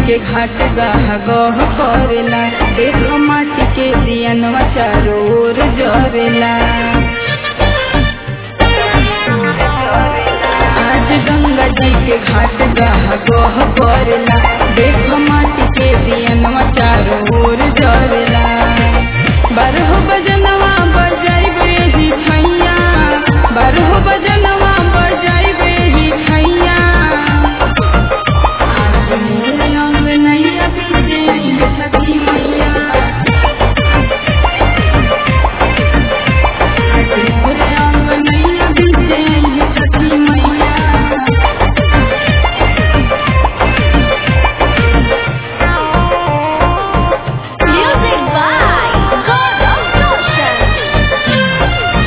के घाट गह गह करेला देख माटी के दियनवा चारों ओर जरेला आज गंगा जी के घाट गह गह करेला देख माटी के दियनवा चारों ओर जरेला बारह बजनवा बजाइबे ही छैया बारह बजनवा बजाइबे ही छैया आज मोर अंग नैया बीजे आई छठी मैया आज मोर अंग नैया बीजे आई छठी मैया Music by God of Goshen.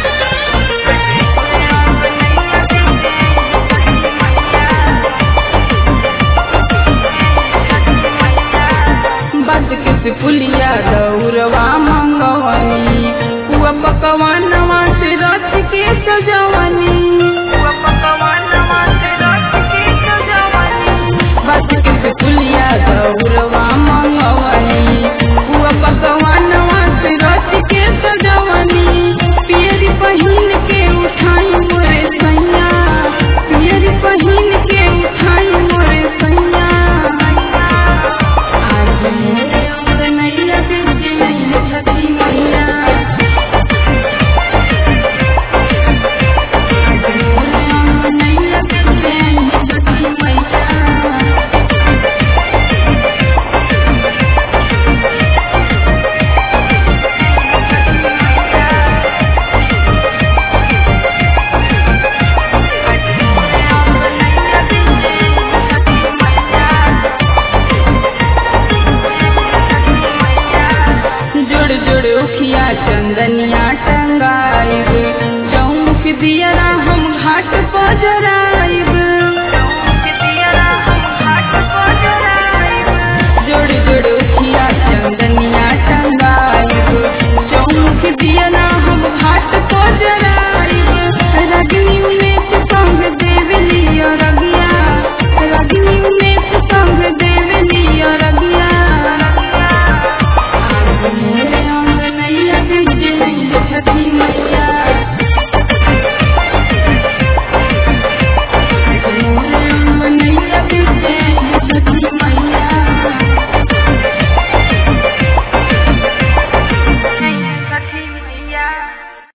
बद के से पुलिया दौरवा मंगवनी हुआ पकवानवा से रथ के सजवनी